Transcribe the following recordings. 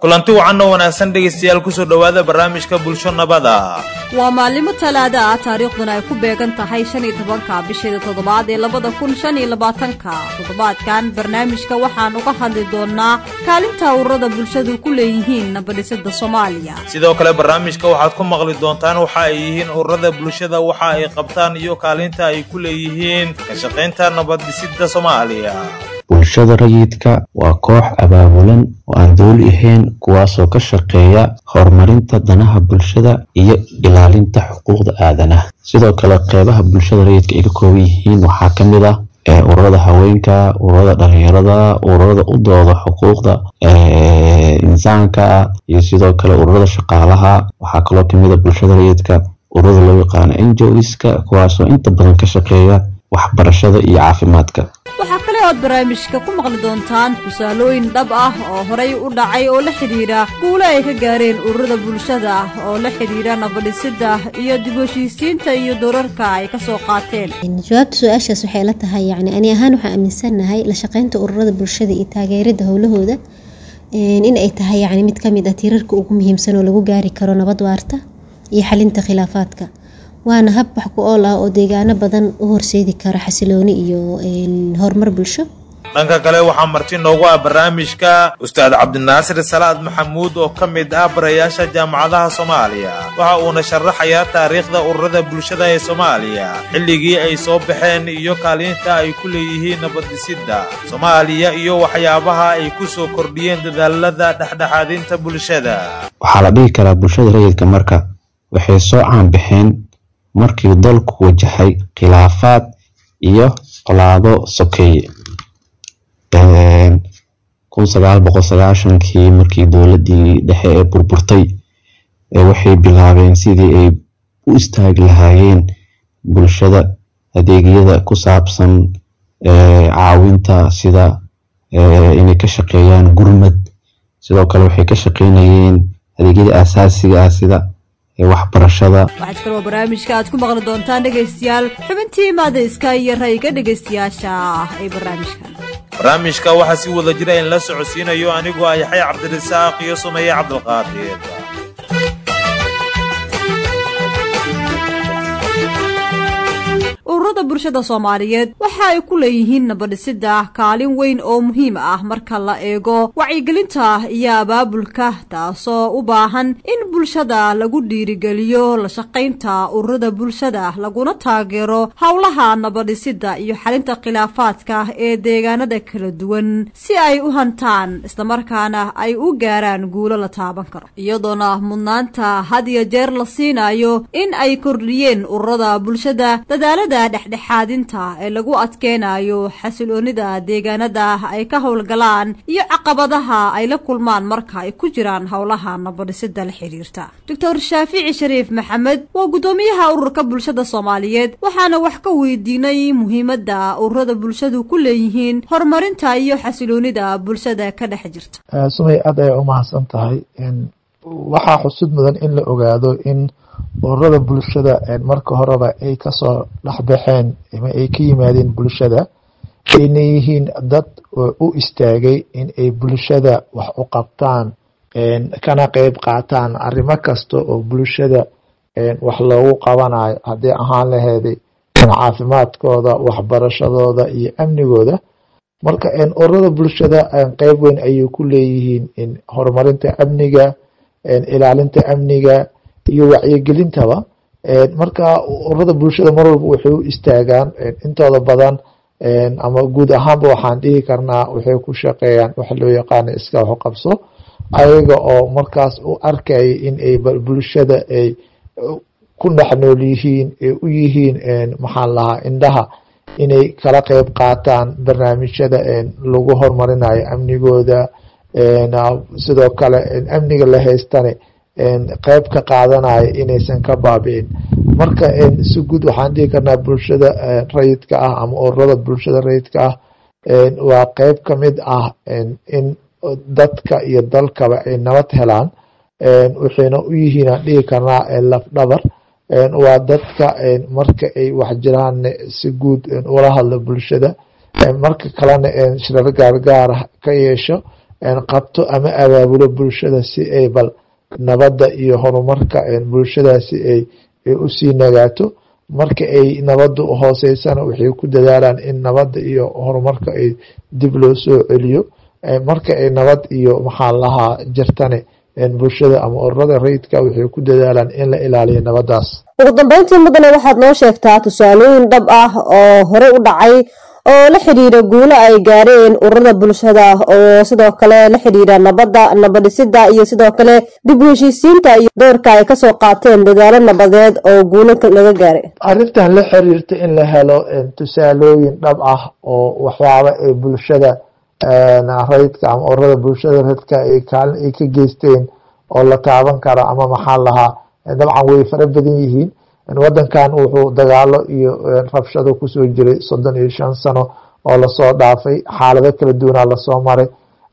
kulanti wacan oo wanaagsan dhegaystayaal kusoo dhowaada barnaamijka bulsho nabada waa maalimo talaada ah taariikhduna ay ku beegan tahay shan iyo tobanka bisheeda toddobaad ee labada kun shan iyo labaatanka toddobaadkan barnaamijka waxaan uga hadli doonnaa kaalinta ururada bulshadu ku leeyihiin nabadhisada soomaaliya sidoo kale barnaamijka waxaad ku maqli doontaan waxa ay yihiin ururada bulshada waxa ay qabtaan iyo kaalinta ay ku leeyihiin ka shaqaynta nabaddhisida soomaaliya bulshada rayidka waa koox abaabulan oo aan dooli ahayn kuwaasoo ka shaqeeya horumarinta danaha bulshada iyo ilaalinta xuquuqda aadanaha sidoo kale qeybaha bulshada rayidka ay ka kooban yihiin waxaa ka mid ah ururada haweenka ururada dhalinyarada ururada u dooda xuquuqda insaanka iyo sidoo kale ururada shaqaalaha waxaa kaloo kamid a bulshada rayidka ururada loo yaqaano enjoiska kuwaasoo inta badan ka shaqeeya waxbarashada iyo caafimaadka waxaa kale ood barnaamijka ku maqli doontaan tusaalooyin dhab ah oo horay u dhacay oo la xidhiidha guulo ay ka gaareen ururada bulshada oo la xidhiidha nabadhisida iyo dib heshiisiinta iyo doorarka ay ka soo qaateen jawaabta su-aashaas waxay la tahay yacni ani ahaan waxaan aaminsannahay la shaqaynta ururada bulshada iyo taageerada howlahooda in ay tahay yacni mid kamid ah tiirarka ugu muhiimsan oo lagu gaari karo nabad waarta iyo xalinta khilaafaadka waana hab wax ku ool ah oo deegaano badan u horseedi kara xasilooni iyo horumar bulsho dhanka kale waxaa marti noogu ah barnaamijka ustaad cabdinaasir salaad maxamuud oo ka mid ah barayaasha jaamacadaha soomaaliya waxa uuna sharaxayaa taariikhda ururada bulshada ee soomaaliya xilligii ay soo baxeen iyo kaalinta ay ku leeyihiin nabaddhisida soomaaliya iyo waxyaabaha ay ku soo kordhiyeen dadaalada dhexdhexaadinta bulshada waxaa la dhihi karaa bulshada rayidka marka waxay soo caanbaxeen markii dalku wajahay khilaafaad iyo colaado sokeeye kun sagaal boqol sagaashankii markii dowladii dhexe ee burburtay waxay bilaabeen sidii ay u istaagi lahaayeen bulshada adeegyada ku saabsan caawinta sida inay ka shaqeeyaan gurmad sidoo kale waxay ka shaqeynayeen adeegyada aasaasiga ah sida waxbarashada waxaad kaloo barnaamijka aad ku maqli doontaan dhegaystayaal xubintii maadayska iyo rayga dhegaystayaasha ee barnaamijkan barnaamijka waxaa si wada jira in la socodsiinayo anigoo ah yaxya cabdirasaaq iyo sumeeye cabdilqaadir ururada bulshada soomaaliyeed waxa ay ku leeyihiin nabadhisida kaalin weyn oo muhiim ah marka la eego wacyigelinta iyo abaabulka taasoo u baahan in bulshada lagu dhiirigeliyo la shaqaynta ururada bulshada laguna taageero howlaha nabadhisida iyo xalinta khilaafaadka ee deegaanada kala duwan si ay u hantaan islamarkaana ay u gaaraan guulo la taaban karo iyadoona mudnaanta had iyo jeer la siinayo in ay kordhiyeen ururada bulshada dadaalada dhexdhexaadinta ee lagu adkeynayo xasiloonida deegaanada ay ka howlgalaan iyo caqabadaha ay la kulmaan marka ay ku jiraan howlaha nabadhisida la xiriirta doctor shaafici shariif maxamed waa guddoomiyaha ururka bulshada soomaaliyeed waxaana wax ka weydiinay muhiimada ururada bulshadu ku leeyihiin horumarinta iyo xasiloonida bulshada ka dhex jirta sumay aad ay u mahadsan tahay waxaa xusud mudan in la ogaado in ururada bulshada marka horeba ay kasoo dhexbaxeen ama ay ka yimaadeen bulshada ayna yihiin dad u istaagay in ay bulshada wax u qabtaan kana qeyb qaataan arrimo kasta oo bulshada wax loogu qabanayo haddii ahaan laheeday caafimaadkooda waxbarashadooda iyo amnigooda marka ururada bulshada qeyb weyn ayay ku leeyihiin horumarinta amniga ilaalinta amniga iyo wacyigelintaba marka ururada bulshada mar walba waxay u istaagaan intooda badan ama guud ahaanba waxaan dhihi karnaa waxay ku shaqeeyaan waxa loo yaqaana iska waxu qabso ayaga oo markaas u arkaya in ay bulshada ay ku dhex nool yihiin ay u yihiin maxaan lahaa indhaha inay kala qeyb qaataan barnaamijyada lagu horumarinayo amnigooda sidoo kale amniga la haystane qeyb ka qaadanayo inaysan ka baabi'in marka si guud waxaan dhihi karnaa bulshada rayidka ah ama ururada bulshada rayidka ah waa qeyb kamid ah in dadka iyo dalkaba ay nabad helaan waxayna u yihiin aan dhihi karnaa lafdhabar waa dadka marka ay wax jiraan si guud ula hadla bulshada marka kalena shirar gaargaara ka yeesho qabto ama abaabulo bulshada si ay bal nabadda iyo horumarka bulshadaasi ay usii nagaato marka ay nabadda hooseysana waxay ku dadaalaan in nabadda iyo horumarka ay dib loo soo celiyo marka ay nabad iyo maxaa lahaa jirtane bulshada ama ururada rayidka waxay ku dadaalaan in la ilaaliyo nabadaas ugu dambeyntii mudane waxaad noo sheegtaa tusaalooyin dhab ah oo hore u dhacay oo la xidhiira guulo ay gaareen ururada bulshada oo sidoo kale la xidhiira nabadda nabadhisida iyo sidoo kale dib u heshiisiinta iyo doorka ay kasoo qaateen dadaalo nabadeed oo guulo laga gaaray arrintan la xiriirta in la helo tusaalooyin dhab ah oo waxyaaba ay bulshada rayidka ama ururada bulshada rayidka ay kaalin ay ka geysteen oo la taaban karo ama maxaa lahaa dabcan way fara badan yihiin wadankan wuxuu dagaalo iyo rabshado kusoo jiray soddon iyo shan sano oo lasoo dhaafay xaalado kala duwanaa lasoo maray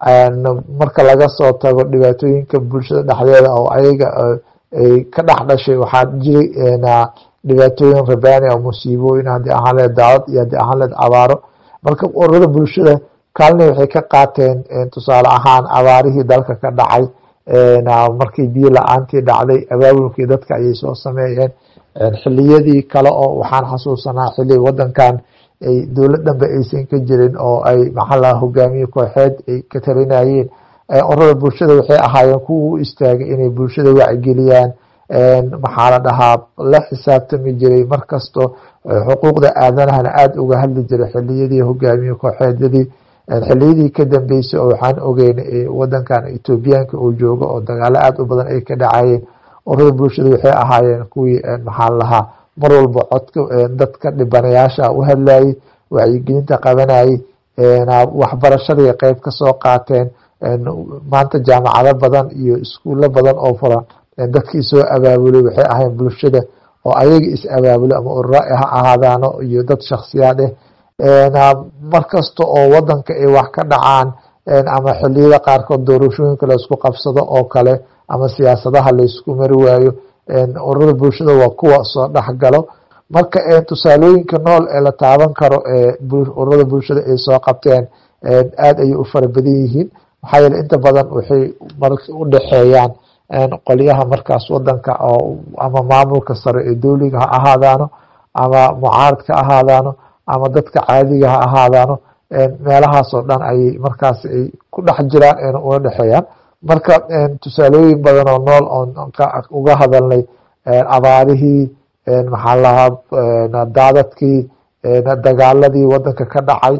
marka laga soo tago dhibaatooyinka bulshada dhexdeeda oo ayaga ay ka dhex dhashay waxaa jiray dhibaatooyin rabaani oo musiibooyin haddii ahaan leed daawad iyo haddii ahaan leed abaaro marka ururada bulshada kaalina waxay ka qaateen tusaale ahaan abaarihii dalka ka dhacay markii biyo la-aantii dhacday abaabulkii dadka ayay soo sameeyeen xiliyadii kale oo waxaan xasuusanaa xili wadankan ay dowlad dhanba aysan ka jirin oo ay maxaa hogaamiye kooxeed ay ka talinayeen ururada bulshada waxay ahaayeen kuwa u istaagay inay bulshada wacgeliyaan maxaa la dhahaa la xisaabtami jiray markasto xuquuqda aadanahana aada uga hadli jiray xiliyadii hogaamiye kooxeedyadii xiliyadii ka dambeysay oo waxaan ogeynay wadankan etoobiyaanka uu joogo oo dagaalo aada u badan ay ka dhacayeen ururada bulshada waxay ahaayeen kuwii maxaa lahaa mar walba codka dadka dhibanayaasha u hadlayay wacyigelinta qabanayay waxbarashadii qeyb kasoo qaateen maanta jaamacado badan iyo iskuulo badan oo furan dadkii soo abaabulay waxay ahayn bulshada oo ayaga is abaabulay ama urura ha ahaadaano iyo dad shaksiyaad ah markasta oo wadanka ay wax ka dhacaan ama xiliyada qaarkood doorashooyinka laysku qabsado oo kale ama siyaasadaha laysku mari waayo ururada bulshada waa kuwa soo dhexgalo marka tusaalooyinka nool ee la taaban karo ee ururada bulshada ay soo qabteen aada ayay u fara badan yihiin maxaa yeele inta badan waxay u dhexeeyaan qolyaha markaas wadanka oo ama maamulka sare ee dowliga ha ahaadaano ama mucaaradka ha ahaadaano ama dadka caadiga ha ahaadaano meelahaas oo dhan ayay markaas ay ku dhex jiraan una dhexeeyaan marka tusaalooyin badan oo nool oon uga hadalnay abaarihii maxaa lahaa daadadkii dagaaladii wadanka ka dhacay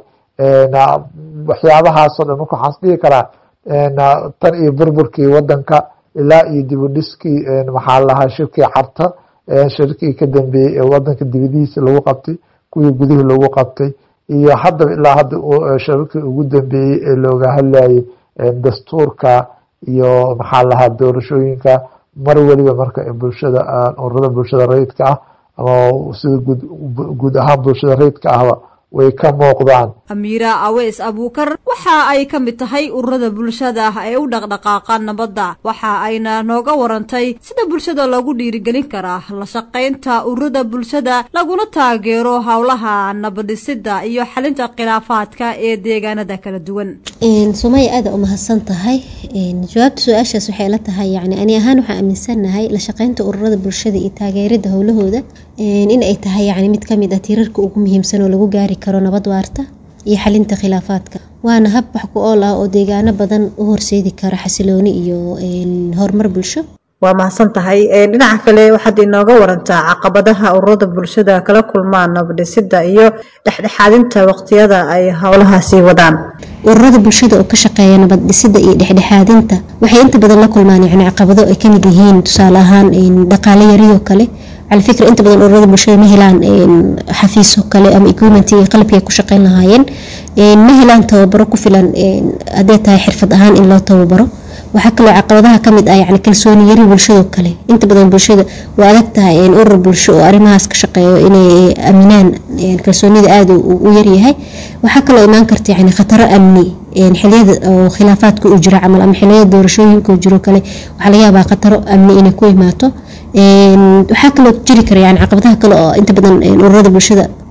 waxyaabahaasoo dhan marka waxaan isdhihi karaa tan iyo burburkii wadanka ilaa iyo dibudhiskii maxaa lahaa shirkii carta shirkii ka dambeeyey ee wadanka dibadihiisa lagu qabtay kuwii gudihii lagu qabtay iyo haddaba ilaa hadda shirarkii ugu dambeeyey ee looga hadlayay dastuurka iyo maxaa lahaa doorashooyinka mar weliba marka bulshada ururada bulshada rayidka ah ama sida guud ahaan bulshada rayidka ahba way ka muuqdaan amiira aweys abuukar waxa ay ka mid tahay ururada bulshada ee u dhaqdhaqaaqa nabadda waxa ayna nooga warantay sida bulshada loogu dhiirigelin karaa la shaqaynta ururada bulshada laguna taageero howlaha nabadhisida iyo xalinta khilaafaadka ee deegaanada kala duwan sumaya aada umahadsan tahay jawaabta su-aashaas waxay la tahay yani ani ahaan waxaan aaminsanahay la shaqeynta ururada bulshada iyo taageerada howlahooda in ay tahay yani mid kamid ah tiirarka ugu muhiimsan oo lagu gaari karo nabad waarta iyo xalinta khilaafaadka waana hab wax ku ool ah oo deegaano badan u horseedi kara xasilooni iyo horumar bulsho waa mahadsan tahay dhinaca kale waxaad inooga warantaa caqabadaha ururada bulshada kala kulmaan nabadhisida iyo dhexdhexaadinta waqtiyada ay howlahaasi wadaan ururada bulshada oo ka shaqeeya nabad dhisida iyo dhexdhexaadinta waxay inta badan la kulmaan yani caqabado ay kamid yihiin tusaale ahaan dhaqaale yariyoo kale cala fikra inta badan ururada bulshada ma helaan xafiiso kale ama equipment iyo qalabkii ay ku shaqeyn lahaayeen ma helaan tababaro ku filan hadday tahay xirfad ahaan in loo tababaro waxaa kaloo caqabadaha kamid ah yani kalsooni yari bulshado kale inta badan bulshada waa adag tahay urur bulsho oo arrimahaas ka shaqeeyo inay aaminaan kalsoonida aada u yaryahay waxaa kaloo imaan karta yani khataro amni xiliyada oo khilaafaadka u jira camal ama xiliyada doorashooyinka jiro kale waxaa laga yaabaa khataro amni inay ku imaato waxaa kaloo jiri kara yani caqabadaha kale oo inta badan ururada bulshada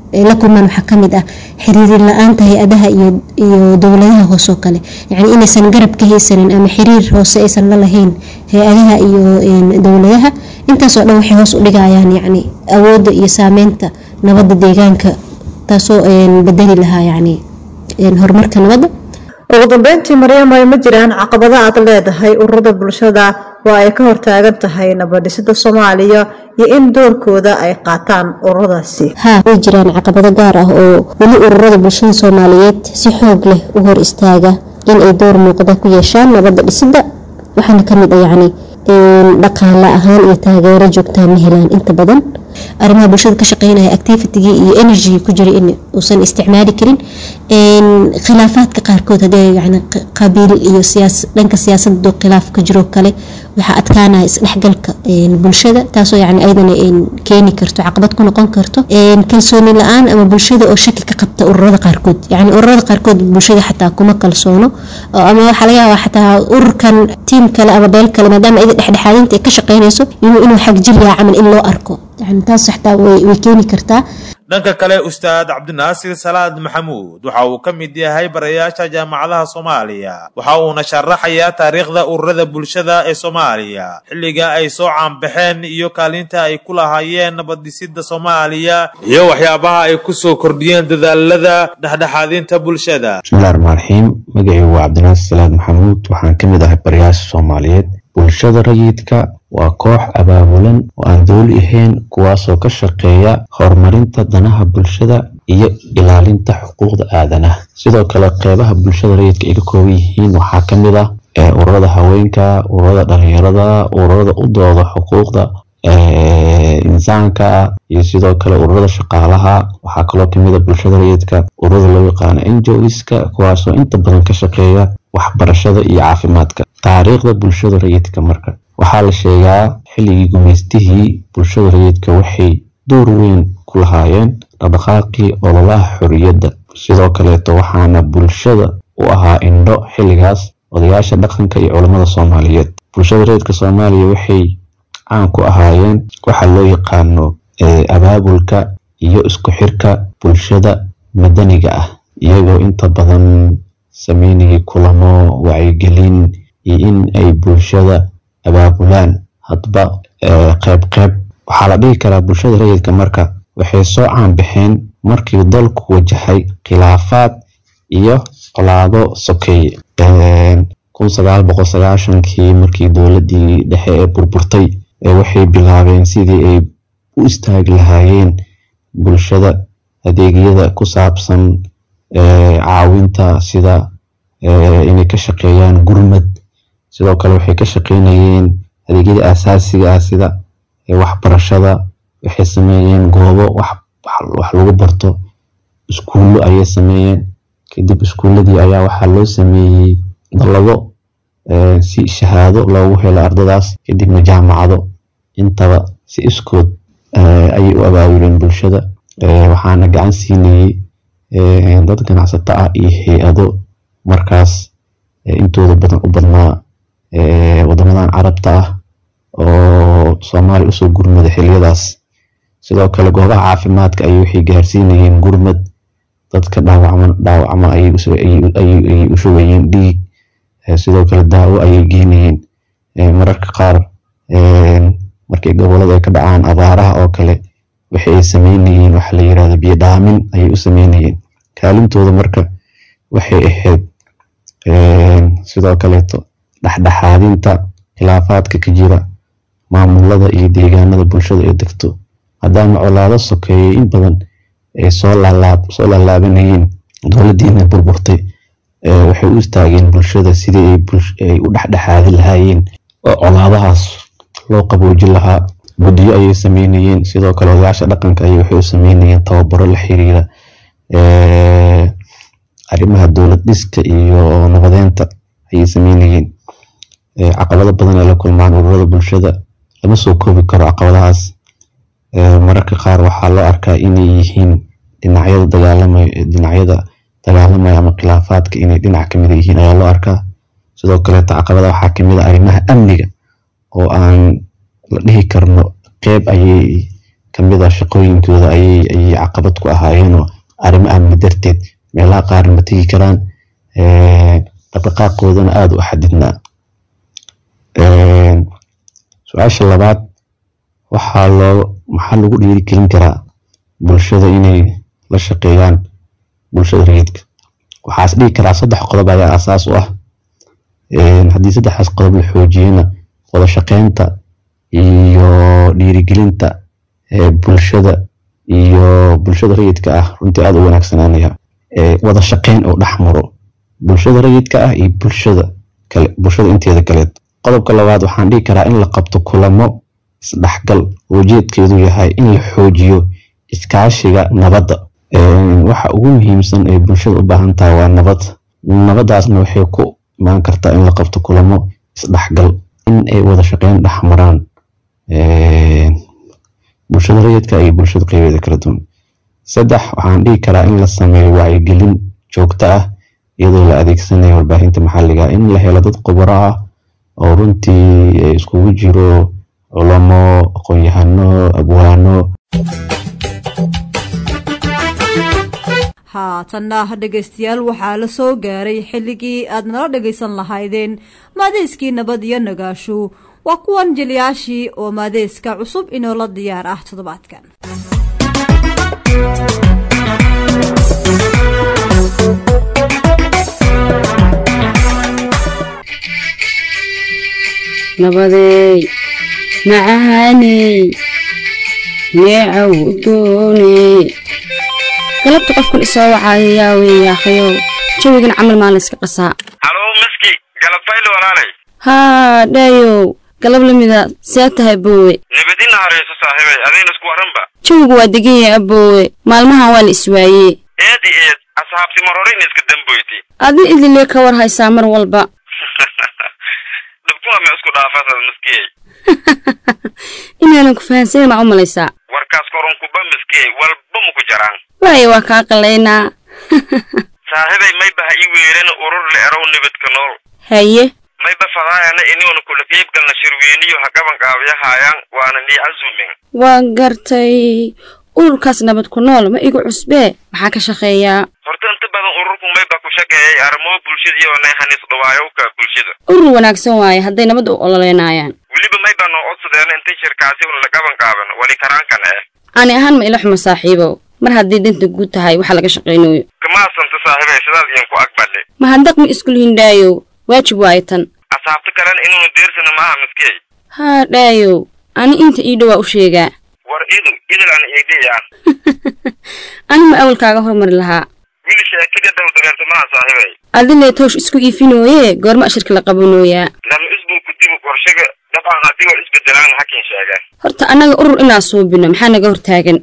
la kulmaan waxaa kamid ah xiriirin la-aanta hay-adaha iyo dowladaha hoose oo kale yani inaysan garab ka haysanin ama xiriir hoose aysan la lahayn hay-adaha iyo dowladaha intaasoo dhan waxay hoos u dhigayaan yani awooda iyo saameynta nabada deegaanka taasoo bedeli lahaa yani horumarka nabadda ugu dambeyntii maryamay ma jiraan caqabado aad leedahay ururada bulshada oo ay ka hortaagan tahay nabadhisida soomaaliya iyo in doorkooda ay qaataan ururadaasi haa way jiraan caqabado gaar ah oo weli ururada bulshada soomaaliyeed si xoog leh u hor istaaga in ay door muuqda ku yeeshaan nabadda dhisida waxaana kamid ah yacni dhaqaale ahaan iyo taageero joogtaa ma helaan inta badan arrimaha bulshada ka shaqeynaya activitigii iyo energy ku jira in uusan isticmaali karin khilaafaadka qaarkood hadee yani qabiil iyo dhanka siyaasada khilaaf ka jiro kale waxaa adkaanaya isdhexgalka bulshada taasoo yani ayadana keeni karto caqabad ku noqon karto kalsooni la-aan ama bulshada oo shaki ka qabta ururada qaarkood yani ururada qaarkood bulshada xataa kuma kalsoono ama waxaa laga yaabaa xataa ururkan tiim kale ama beel kale maadaama ida dhexdhexaadinta ay ka shaqeynayso inuu xagjiryaa camal in loo arko yani taas xataa way keeni kartaa dhanka kale ustaad cabdinaasir salaad maxamuud waxa uu ka mid yahay barayaasha jaamacadaha soomaaliya waxa uuna sharaxayaa taariikhda ururada bulshada ee soomaaliya xilliga ay soo caanbaxeen iyo kaalinta ay ku lahaayeen nabaddhisida soomaaliya iyo waxyaabaha ay ku soo kordhiyeen dadaalada dhexdhexaadinta bulshada bismillahi raxmaan raxiim magacii waa cabdinaasir salaad maxamuud waxaan ka mid ahay barayaasha soomaaliyeed bulshada rayidka waa koox abaabulan oo aan dowli ahayn kuwaasoo ka shaqeeya horumarinta danaha bulshada iyo ilaalinta xuquuqda aadanaha sidoo kale qeybaha bulshada rayidka ay ka kooban yihiin waxaa ka mid ah ururada haweenka ururada dhalinyarada ururada u dooda xuquuqda insaanka iyo sidoo kale ururada shaqaalaha waxaa kaloo kamid a bulshada rayidka ururada loo yaqaano enjoiska kuwaasoo inta badan ka shaqeeya waxbarashada iyo caafimaadka taariikhda bulshada rayidka marka waxaa la sheegaa xilligii gumaystihii bulshada rayidka waxay door weyn ku lahaayeen dhaqdhaqaaqii ololaha xorriyadda sidoo kaleeto waxaana bulshada u ahaa indho xilligaas odayaasha dhaqanka iyo culammada soomaaliyeed bulshada rayidka soomaaliya waxay caan ku ahaayeen waxa loo yaqaano abaabulka iyo isku xirka bulshada madaniga ah iyagoo inta badan sameynayay kulamo wacyigelin iyo in ay bulshada abaabulaan hadba qeyb qeyb waxaa la dhihi karaa bulshada rayidka marka waxay soo caanbaxeen markii dalku wajahay khilaafaad iyo colaado sokeeye kun sagaal boqol sagaashankii markii dowladii dhexe ee burburtay waxay bilaabeen sidii ay u istaagi lahaayeen bulshada adeegyada ku saabsan caawinta sida inay ka shaqeeyaan gurmad sidoo kale waxay ka shaqeynayeen adeegyada asaasiga ah sida waxbarashada waxay sameeyeen goobo wax lagu barto iskuullo ayay sameeyeen kadib iskuulladii ayaa waxaa loo sameeyey dallado si shahaado loogu helo ardadaas kadibna jaamacado intaba si iskood ayay u abaabuleen bulshada waxaana gacan siinayey dad ganacsato ah iyo hay-ado markaas intooda badan u badnaa wadamadan carabta ah oo soomaaliya usoo gurmada xiliyadaas sidoo kale goobaha caafimaadka ayay waxay gaarsiinayeen gurmad dadka dhaawacma ayay u shugayeen dhiig sidoo kale daawo ayay geynayeen mararka qaar markii gobolada ay ka dhacaan abaaraha oo kale waxa ay sameynayeen waxa la yirahdo biyo dhaamin ayay u sameynayeen kaalintooda marka waxay ahayd sidoo kaleeto dhexdhexaadinta khilaafaadka ka jira maamulada iyo deegaanada bulshada ay degto haddaana colaado sokeeyey in badan ay soo laalaabanayeen dowladiina burburtay waxay u istaageen bulshada sidii ay u dhexdhexaadi lahaayeen oo colaadahaas loo qaboojin lahaa guddiyo ayay sameynayeen sidoo kale odayaasha dhaqanka ayay waxay u sameynayeen tababaro la xiriira arrimaha dowlad dhiska iyo nabadeynta ayay sameynayeen caqabado badan ay la kulmaan ururada bulshada lama soo koobi karo caqabadahaas mararka qaar waxaa loo arkaa inay yihiin dhinacyada dagaalamay dhinacyada dagaalamaya ama khilaafaadka inay dhinac kamid yihiin ayaa loo arkaa sidoo kaleeto caqabada waxaa kamid a arrimaha amniga oo aan la dhihi karno qeyb ayay kamid ah shaqooyinkooda ayay ayay caqabad ku ahaayeenoo arrimo amni darteed meelaha qaarna ma tegi karaan dhaqdhaqaaqoodana aada u xadidnaa su-aasha labaad waxaa loo maxaa lagu dhiirigelin karaa bulshada inay la shaqeeyaan bulshada rayidka waxaas dhigi karaa saddex qodob ayaa asaas u ah haddii saddexdaas qodob la xoojiyana wada shaqeynta iyo dhiirigelinta bulshada iyo bulshada rayidka ah runtii aada u wanaagsananaya wada shaqeyn oo dhex maro bulshada rayidka ah iyo bulshada kale bulshada inteeda kaleed qodobka labaad waxaan dhigi karaa in la qabto kulamo isdhexgal ujeedkeedu yahay in la xoojiyo iskaashiga nabadda waxa ugu muhiimsan ee bulshada u baahan tahay waa nabad nabadaasna waxay ku imaan kartaa in la qabto kulamo isdhexgal in ay wada shaqeyn dhex maraan bulshada rayidka iyo bulshada qeybeeda kala duwan saddex waxaan dhigi karaa in la sameeyo wacyigelin joogto ah iyadoo la adeegsanayo warbaahinta maxalliga in la helo dad khubaro ah oo runtii iskugu jiro culamo aqoon-yahano abwaano haatanna dhegaystayaal waxaa la soo gaaray xilligii aad nala dhagaysan lahaydeen maadeyskii nabad iyo nagaashu waa kuwan jilyaashii oo maadeeska cusub inoola diyaar ah toddobaadkan nabadeey macaaney neecaw udooney galabta qofkan isoo wacaayo yaa weeye akhayow jawigan camal maa la iska qasaa haloo maski galabfayli walaalay haa dhaayow galab lamida see tahay boowe nabadina harayso saaxiibay adayna isku waranba jawigu waa degan yahay aboowe maalmahan waa la iswaayee eedi eed asxaabti mar hore ina iska damboyti adi idilee ka war haysaa mar walba dhibkuwa ma isku dhaafasad maskiyey inaanan ku fahansanin maa u malaysaa warkaas korunkuba maskiyey walba maku jaraan waaye waa kaa qalaynaa saaxiibay mayba ha ii weerana urur la erow nabadka nool haye mayba fadaayana iniuna kula qiibgalna shirweyniyo ha gaban qaabiyahaayaan waana nii casuumin waa gartay ururkaas nabad ku nool ma igu cusbee maxaa ka shaqeeyaa horta inta badan ururku mayba ku shaqeeyay arrimo bulshada iyo neexanis dhawaayowka bulshada urur wanaagsan waaye hadday nabad u ololeynayaan weliba mayba noo codsadeena intay shirkaasi un la gaban qaaban wali karaankan eh ani ahaan ma ila xumo saaxiibow mar haddii danta guud tahay waxaa laga shaqaynayo kamaasanta saaxiibay sidaas idinku aqbale mahadnaq ma iskulihin dhaayow waajib waaye tan asxaabta kalena inuuna deersana maaha maskey haa dhaayow ani inta ii dhowaa u sheegaa war idu idil an iidhiyaa ani ma awalkaaga hormari lahaa wili sheekida dhow dareerta maaha saaxiibay adilee toosh isku iifinooye goorma ashirka la qabanooyaa lama isbulku dibu qorshaga dabcan haddii war isbedelaan hakin sheega horta annaga urur inaa suubino maxaa naga hortaagan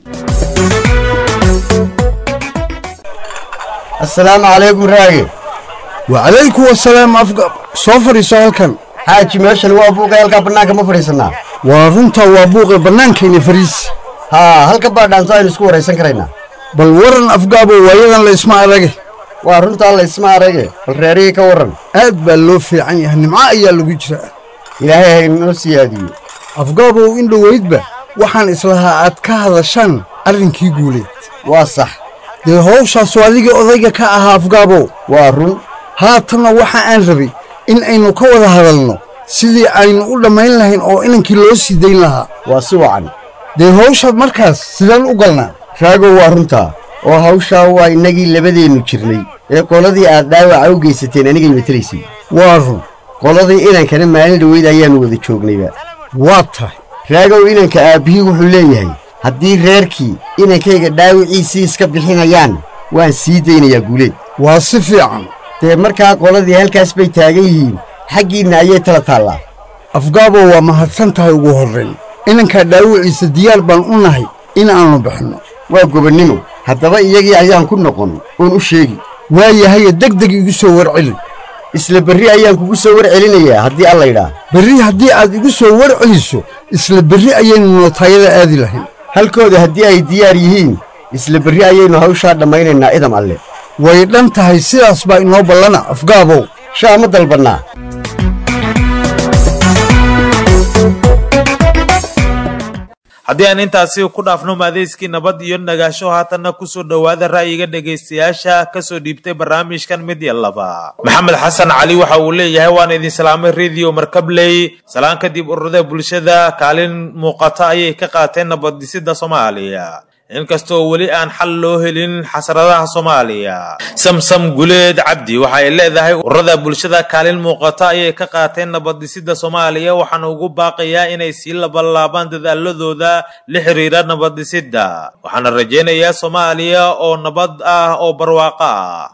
assalaamu calaykum raage wacalaykum wasalaam afga soo fadhiiso halkan xaaji meeshan waa buuqa halkaa bannaanka ma fadhiisannaa waa runtaa waa buuqe bannaankayna fariis haa halka baadhaanso aynu isku waraysan karaynaa bal waran afgaabo waayadan la isma arage waa runtaa la isma arage bal reerihii ka warran aad baa loo fiican yahay nimco ayaa lagu jiraa ilaahay haynoo siyaadiyo afgaabow in dhoweydba waxaan islahaa aad ka hadashaan arrinkii guuleed waa sax dee howshaasu adigii odayga ka ahaa afgaabow waa run haatanna waxa aan rabay in aynu ka wada hadalno sidii aynu u dhammayn lahayn oo inankii loo sii dayn lahaa waa si wacan dee howsha markaas sidaan u galnaa raagow waa runtaa oo hawshaa waa innagii labadeennu jirnay ee qoladii aad dhaawaca u geysateen anigay matelaysay waa run qoladii inankana maalin dhoweyd ayaannu wada joognayba waa tahay raagow inanka aabbihii wuxuu leeyahay haddii reerkii inankayga dhaawiciisii iska bixinayaan waan sii daynayaa guuleed waa si fiican dee markaa qoladii halkaas bay taagan yihiin xaggiinna ayay tala taallaa afgaabo waa mahadsan tahay ugu horrayn inankaa dhaawiciisa diyaar baan u nahay in aannu bixinno waa gobonnimo haddaba iyagii ayaan ku noqon oon u sheegi waayahaye deg deg igu soo warceli isla berri ayaan kugu soo war celinayaa haddii alla idhaa berri haddii aad igu soo war celiso isla berri ayaynu nootaayada aadi lahayn halkooda haddii ay diyaar yihiin isla berri ayaynu hawshaa dhammaynaynaa idam alle way dhan tahay sidaas baa inoo ballana afgaabow shaa ma dalbannaa haddii aan intaasi ku dhaafno maadeyskii nabad iyo nagaasho haatanna kusoo dhowaada ra'yiga dhegaystayaasha kasoo dhiibtay barnaamijkan mid iyo laba maxamed xasan cali waxa uu leeyahay waan idin salaamay radio markabley salaan kadib ururada bulshada kaalin muuqata ayay ka qaateen nabaddhisida soomaaliya inkastoo weli aan xal loo helin xasradaha soomaaliya samsam guleed cabdi waxay leedahay ururada bulshada kaalin muuqata ayay ka qaateen nabaddhisida soomaaliya waxaana ugu baaqayaa inay sii labalaabaan dadaaladooda la xiriira nabaddhisida waxaana rajaynayaa soomaaliya oo nabad ah oo barwaaqo ah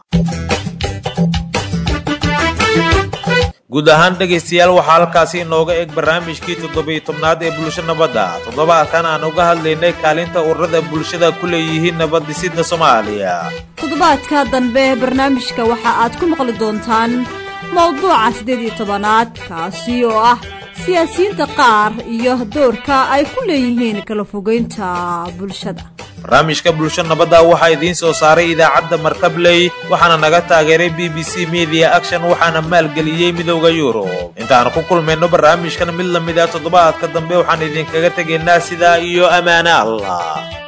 guud ahaan dhegaystayaal waxaa halkaasi inooga eg barnaamijkii toddobiyo tobnaad ee bulsho nabadda toddobaadkan aan uga hadlaynay kaalinta ururada bulshada ku leeyihiin nabaddhisida soomaaliya toddobaadka dambe barnaamijka waxa aad ku maqli doontaan mowduuca siddeed iyo tobanaad kaasi oo ah siyaasiyiinta qaar iyo doorka ay ku leeyihiin kala fogeynta bulshada barnaamijka bulsho nabadda waxaa idiin soo saaray idaacadda markabley waxaana naga taageeray b b c media action waxaana maalgeliyey midowda yurub intaaan ku kulmayno barnaamijkan mid lamid ah toddobaadka dambe waxaan idinkaga tegaynaa sidaa iyo ammaane allah